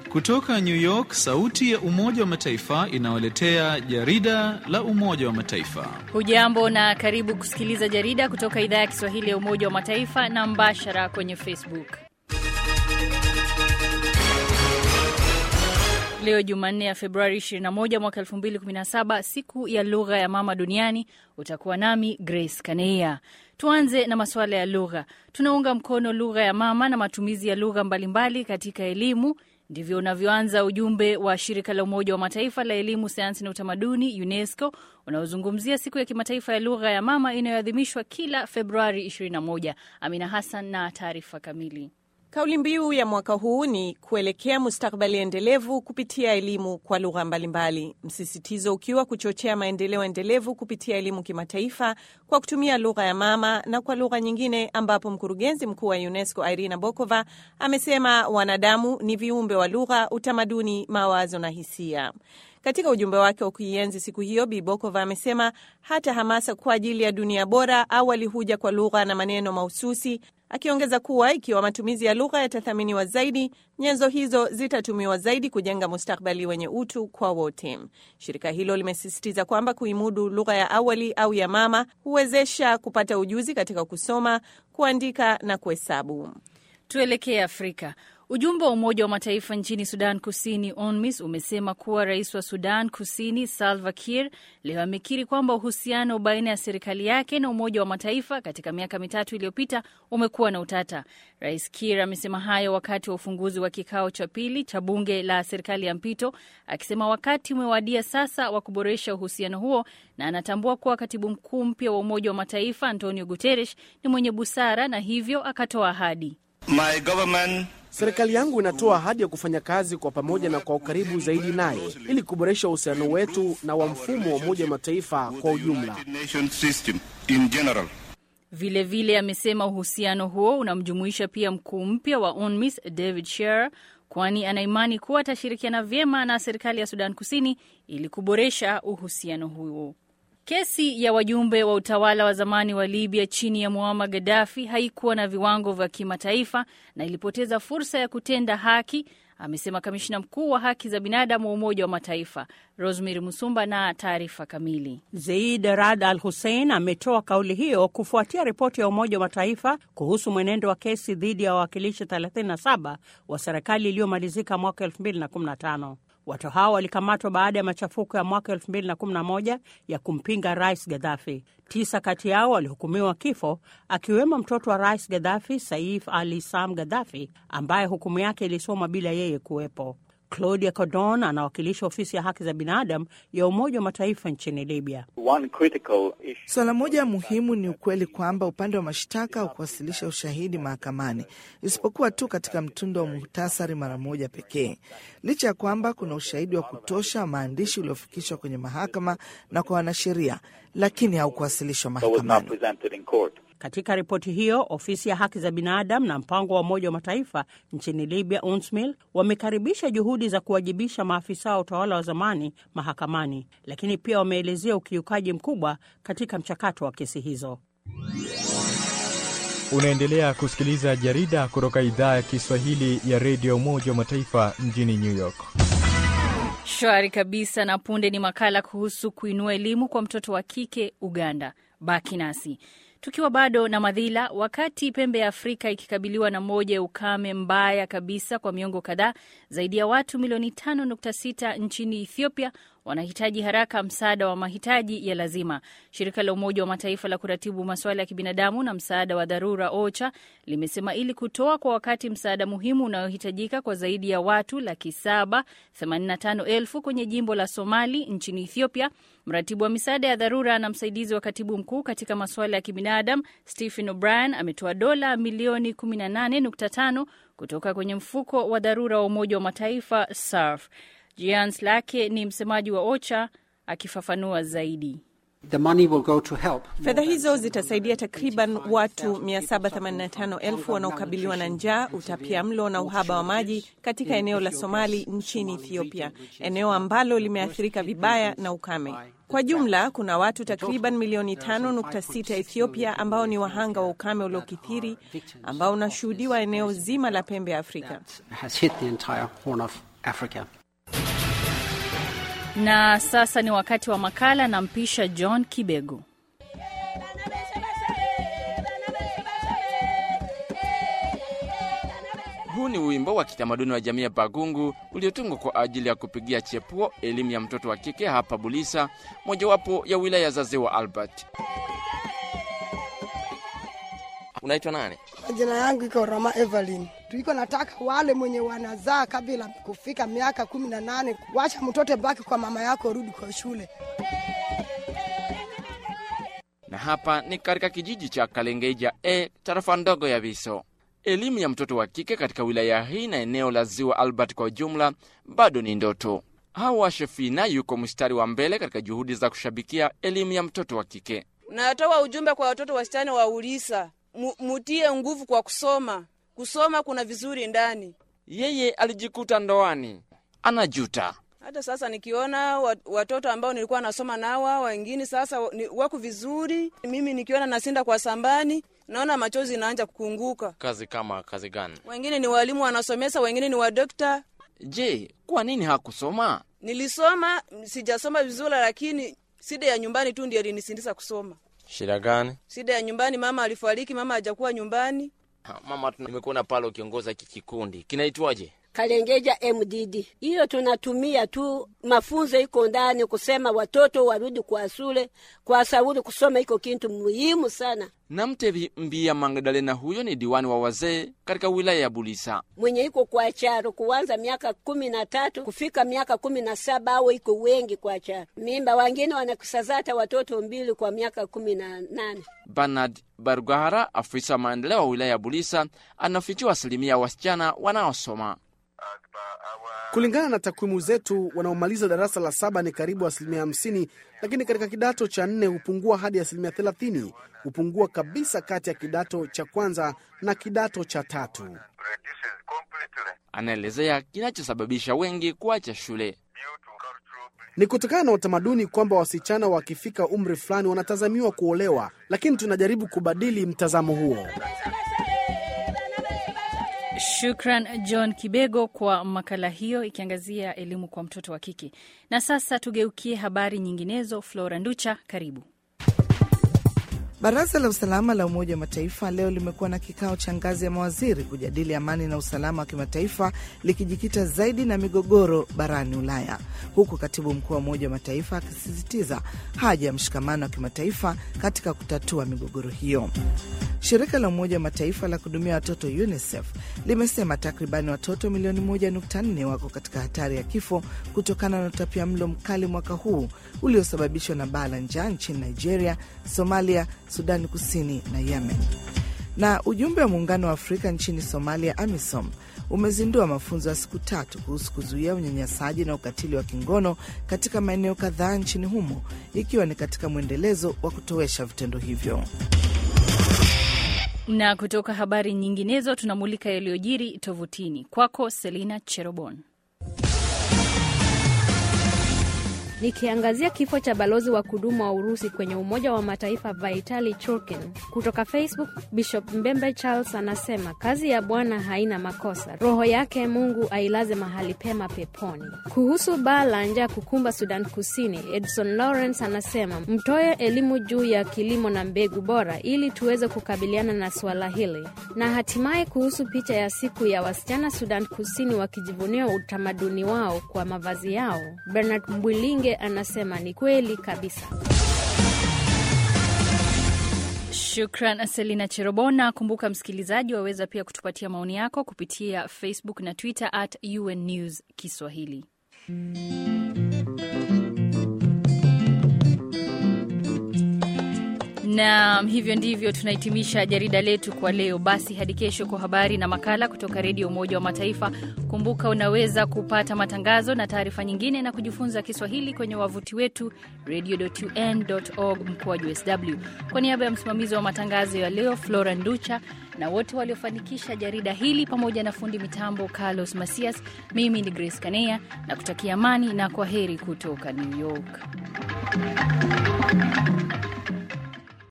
Kutoka New York, sauti ya Umoja wa Mataifa inawaletea jarida la Umoja wa Mataifa. Hujambo na karibu kusikiliza jarida kutoka idhaa ya Kiswahili ya Umoja wa Mataifa na mbashara kwenye Facebook. Leo Jumanne ya Februari 21 mwaka 2017, siku ya lugha ya mama duniani. Utakuwa nami Grace Kaneia. Tuanze na masuala ya lugha. Tunaunga mkono lugha ya mama na matumizi ya lugha mbalimbali katika elimu. Ndivyo unavyoanza ujumbe wa shirika la Umoja wa Mataifa la elimu, sayansi na utamaduni, UNESCO, unaozungumzia siku ya kimataifa ya lugha ya mama inayoadhimishwa kila Februari 21. Amina Hassan na taarifa kamili. Kauli mbiu ya mwaka huu ni kuelekea mustakabali endelevu kupitia elimu kwa lugha mbalimbali, msisitizo ukiwa kuchochea maendeleo endelevu kupitia elimu kimataifa kwa kutumia lugha ya mama na kwa lugha nyingine, ambapo mkurugenzi mkuu wa UNESCO Irina Bokova amesema wanadamu ni viumbe wa lugha, utamaduni, mawazo na hisia. Katika ujumbe wake wa kuienzi siku hiyo, Bi Bokova amesema hata hamasa kwa ajili ya dunia bora awali huja kwa lugha na maneno mahususi, akiongeza kuwa ikiwa matumizi ya lugha yatathaminiwa zaidi, nyenzo hizo zitatumiwa zaidi kujenga mustakabali wenye utu kwa wote. Shirika hilo limesisitiza kwamba kuimudu lugha ya awali au ya mama huwezesha kupata ujuzi katika kusoma, kuandika na kuhesabu. Tuelekee Afrika. Ujumbe wa Umoja wa Mataifa nchini Sudan Kusini, UNMISS, umesema kuwa rais wa Sudan Kusini Salva Kiir leo amekiri kwamba uhusiano baina ya serikali yake na Umoja wa Mataifa katika miaka mitatu iliyopita umekuwa na utata. Rais Kiir amesema hayo wakati wa ufunguzi wa kikao cha pili cha bunge la serikali ya mpito, akisema wakati umewadia sasa wa kuboresha uhusiano huo, na anatambua kuwa katibu mkuu mpya wa Umoja wa Mataifa Antonio Guterres ni mwenye busara na hivyo akatoa ahadi My government Serikali yangu inatoa ahadi ya kufanya kazi kwa pamoja na kwa ukaribu zaidi naye ili kuboresha uhusiano wetu na wa mfumo wa Umoja wa Mataifa kwa ujumla. Vilevile vile amesema uhusiano huo unamjumuisha pia mkuu mpya wa UNMISS David Shearer, kwani anaimani kuwa atashirikiana vyema na serikali ya Sudan Kusini ili kuboresha uhusiano huo. Kesi ya wajumbe wa utawala wa zamani wa Libya chini ya Muammar Gaddafi haikuwa na viwango vya kimataifa na ilipoteza fursa ya kutenda haki, amesema kamishina mkuu wa haki za binadamu wa Umoja wa Mataifa Rosemary Musumba na taarifa kamili. Zeid Rad Al Hussein ametoa kauli hiyo kufuatia ripoti ya Umoja wa Mataifa kuhusu mwenendo wa kesi dhidi ya wawakilishi 37 wa serikali iliyomalizika mwaka 2015. Watu hao walikamatwa baada ya machafuko ya mwaka 2011 ya kumpinga rais Gaddafi. Tisa kati yao walihukumiwa kifo, akiwemo mtoto wa rais Gaddafi, Saif Ali Sam Gaddafi, ambaye hukumu yake ilisomwa bila yeye kuwepo. Claudia Cordon anawakilisha ofisi ya haki za binadamu ya Umoja wa Mataifa nchini Libya. Suala moja muhimu ni ukweli kwamba upande wa mashtaka haukuwasilisha ushahidi mahakamani isipokuwa tu katika mtindo wa muhtasari mara moja pekee, licha ya kwamba kuna ushahidi wa kutosha, maandishi uliofikishwa kwenye mahakama na kwa wanasheria, lakini haukuwasilishwa mahakamani. Katika ripoti hiyo, ofisi ya haki za binadamu na mpango wa Umoja wa Mataifa nchini Libya, UNSMIL, wamekaribisha juhudi za kuwajibisha maafisa wa utawala wa zamani mahakamani, lakini pia wameelezea ukiukaji mkubwa katika mchakato wa kesi hizo. Unaendelea kusikiliza jarida kutoka idhaa ya Kiswahili ya redio Umoja wa Mataifa mjini New York. Shwari kabisa. Na punde ni makala kuhusu kuinua elimu kwa mtoto wa kike Uganda. Baki nasi. Tukiwa bado na madhila, wakati pembe ya Afrika ikikabiliwa na moja ya ukame mbaya kabisa kwa miongo kadhaa, zaidi ya watu milioni 5.6 nchini Ethiopia wanahitaji haraka msaada wa mahitaji ya lazima. Shirika la Umoja wa Mataifa la kuratibu masuala ya kibinadamu na msaada wa dharura OCHA limesema ili kutoa kwa wakati msaada muhimu unaohitajika kwa zaidi ya watu laki saba themanini na tano elfu kwenye jimbo la Somali nchini Ethiopia, mratibu wa misaada ya dharura na msaidizi wa katibu mkuu katika masuala ya kibinadamu Stephen O'Brien ametoa dola milioni 18.5 kutoka kwenye mfuko wa dharura wa Umoja wa Mataifa SARF. Jans Lake ni msemaji wa OCHA akifafanua zaidi. Fedha hizo zitasaidia takriban watu 785,000 wanaokabiliwa na njaa, utapia mlo na uhaba wa maji katika eneo la Somali nchini Ethiopia, eneo ambalo limeathirika vibaya na ukame. Kwa jumla kuna watu takriban milioni 5.6 Ethiopia ambao ni wahanga wa ukame uliokithiri ambao unashuhudiwa eneo zima la pembe ya Afrika. Africa. Na sasa ni wakati wa makala na mpisha John Kibego. Huu ni wimbo wa kitamaduni wa jamii ya Bagungu uliotungwa kwa ajili ya kupigia chepuo elimu ya mtoto wa kike hapa Bulisa, mojawapo ya wilaya za Ziwa Albert. Unaitwa nani? Jina yangu iko Roma Evelyn. Tuiko nataka wale mwenye wanazaa kabla kufika miaka kumi na nane, wacha mtoto baki kwa mama yako, rudi kwa shule. Na hapa ni katika kijiji cha Kalengeja e tarafa ndogo ya Viso. Elimu ya mtoto wa kike katika wilaya hii na eneo la Ziwa Albert kwa ujumla bado ni ndoto. Hawa Shefina yuko mstari wa mbele katika juhudi za kushabikia elimu ya mtoto wa kike. Natoa ujumbe kwa watoto wasichana wa Ulisa, Mu- mutie nguvu kwa kusoma. Kusoma kuna vizuri ndani. Yeye alijikuta ndoani, anajuta. Hata sasa nikiona wa- watoto ambao nilikuwa nasoma nawa wengine sasa wa- ni- wako vizuri, mimi nikiona nasinda kwa sambani, naona machozi inaanja kukunguka. Kazi kama kazi gani? Wengine ni walimu wanasomesa, wengine ni wadokta. Je, kwa nini hakusoma? Nilisoma, sijasoma vizuri, lakini shida ya nyumbani tu ndio ilinisindisa kusoma. Shida gani? Shida ya nyumbani, mama alifariki, mama hajakuwa nyumbani. Ha, Mama, tuna- nimekuona pale ukiongoza hiki kikundi kinaitwaje? Kalengeja MDD. Hiyo tunatumia tu mafunzo iko ndani kusema watoto warudi kwa shule, kwa sauli kusoma iko kitu muhimu sana. Namtevi Mbia Magdalena, huyo ni diwani wa wazee katika wilaya ya Bulisa. Mwenye iko kwa charo kuanza miaka kumi na tatu kufika miaka kumi na saba au iko wengi kwa charo mimba, wengine wanakusazata watoto mbili kwa miaka kumi na nane. Bernard Barugahara, afisa wa maendeleo wa wilaya ya Bulisa, anafichua asilimia ya wasichana wanaosoma. Kulingana na takwimu zetu, wanaomaliza darasa la saba ni karibu asilimia hamsini, lakini katika kidato cha nne hupungua hadi asilimia thelathini. Hupungua kabisa kati ya kidato cha kwanza na kidato cha tatu. Anaelezea kinachosababisha wengi kuacha shule. Ni kutokana na utamaduni kwamba wasichana wakifika umri fulani wanatazamiwa kuolewa, lakini tunajaribu kubadili mtazamo huo. Shukran John Kibego kwa makala hiyo ikiangazia elimu kwa mtoto wa kike. Na sasa tugeukie habari nyinginezo. Flora Nducha, karibu. Baraza la usalama la Umoja wa Mataifa leo limekuwa na kikao cha ngazi ya mawaziri kujadili amani na usalama wa kimataifa likijikita zaidi na migogoro barani Ulaya, huku katibu mkuu wa Umoja wa Mataifa akisisitiza haja ya mshikamano wa kimataifa katika kutatua migogoro hiyo. Shirika la Umoja wa Mataifa la kuhudumia watoto UNICEF limesema takribani watoto milioni 1.4 wako katika hatari ya kifo kutokana na utapia mlo mkali mwaka huu uliosababishwa na baa la njaa nchini Nigeria, Somalia, Sudani Kusini na Yemen. Na ujumbe wa Muungano wa Afrika nchini Somalia, AMISOM, umezindua mafunzo ya siku tatu kuhusu kuzuia unyanyasaji na ukatili wa kingono katika maeneo kadhaa nchini humo, ikiwa ni katika mwendelezo wa kutowesha vitendo hivyo. Na kutoka habari nyinginezo tunamulika yaliyojiri tovutini. Kwako Selina Cherobon. Nikiangazia kifo cha balozi wa kudumu wa Urusi kwenye Umoja wa Mataifa Vitali Churkin. Kutoka Facebook, Bishop Mbembe Charles anasema kazi ya Bwana haina makosa, roho yake Mungu ailaze mahali pema peponi. Kuhusu baa la njaa kukumba Sudan Kusini, Edson Lawrence anasema mtoe elimu juu ya kilimo na mbegu bora ili tuweze kukabiliana na suala hili. Na hatimaye kuhusu picha ya siku ya wasichana Sudan Kusini wakijivunia utamaduni wao kwa mavazi yao, Bernard Mbwilinge anasema ni kweli kabisa. Shukran Selina Cherobona. Kumbuka msikilizaji, waweza pia kutupatia maoni yako kupitia Facebook na Twitter at UN News Kiswahili. Na hivyo ndivyo tunahitimisha jarida letu kwa leo. Basi hadi kesho kwa habari na makala kutoka Redio Umoja wa Mataifa. Kumbuka unaweza kupata matangazo na taarifa nyingine na kujifunza Kiswahili kwenye wavuti wetu radio.un.org mkoa sw. Kwa niaba ya msimamizi wa matangazo ya leo Flora Nducha na wote waliofanikisha jarida hili pamoja na fundi mitambo Carlos Masias, mimi ni Grace Kanea na kutakia amani na kwa heri kutoka New York.